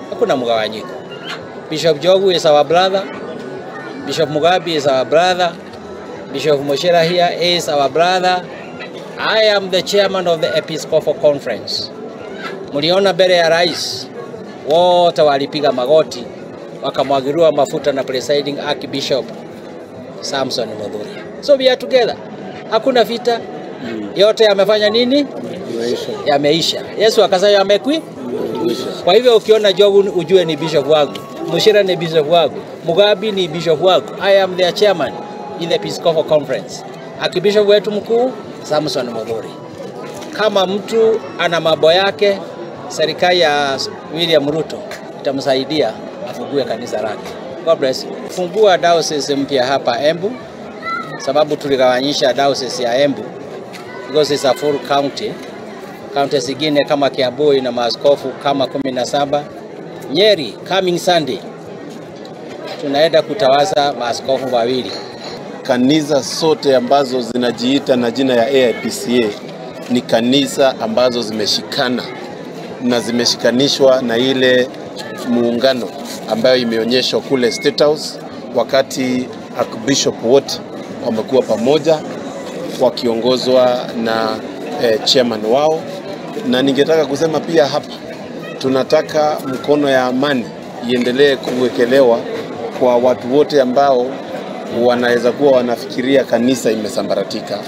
hakuna mgawanyiko. Bishop Jogu is our brother, Bishop Mugabi is our brother, Bishop Moshera here is our brother. I am the chairman of the Episcopal Conference. Mliona mbele ya rais wote walipiga magoti wakamwagiliwa mafuta na presiding Archbishop Samson Mudhuri. So we are together. Hakuna vita. Yote yamefanya nini? Yameisha. Yesu akasema yamekwi. Kwa hivyo ukiona Jogu ujue ni bishop wangu, Mushira ni bishop wangu, Mugabi ni bishop wangu. I am their chairman in the Episcopal Conference. Archbishop wetu mkuu Samson Mudhuri. Kama mtu ana mambo yake, serikali ya William Ruto itamsaidia afungue kanisa lake. God bless you. Fungua diocese mpya hapa Embu, sababu tuligawanyisha diocese ya Embu because it's a full county. County zingine kama Kiambu ina maaskofu kama kumi na saba. Nyeri coming Sunday tunaenda kutawaza maaskofu wawili. Kanisa zote ambazo zinajiita na jina ya AIPCA ni kanisa ambazo zimeshikana na zimeshikanishwa na ile muungano ambayo imeonyeshwa kule State House wakati Archbishop wote wamekuwa pamoja wakiongozwa na eh, chairman wao, na ningetaka kusema pia hapa tunataka mkono ya amani iendelee kuwekelewa kwa watu wote ambao wanaweza kuwa wanafikiria kanisa imesambaratika.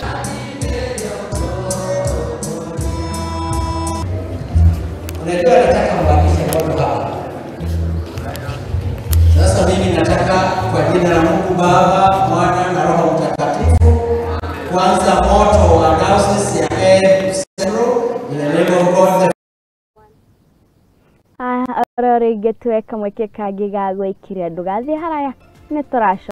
Unajua nataka mbakishe moto hapa. Sasa mimi nataka kwa jina la Mungu Baba, Mwana na Roho Mtakatifu kuanza moto wa diocese ya Embu Central in the name of God the oro rĩngĩ tuwe kamweke kangĩ ga gwĩkire ndũgathiĩ haraya nĩ tũracoka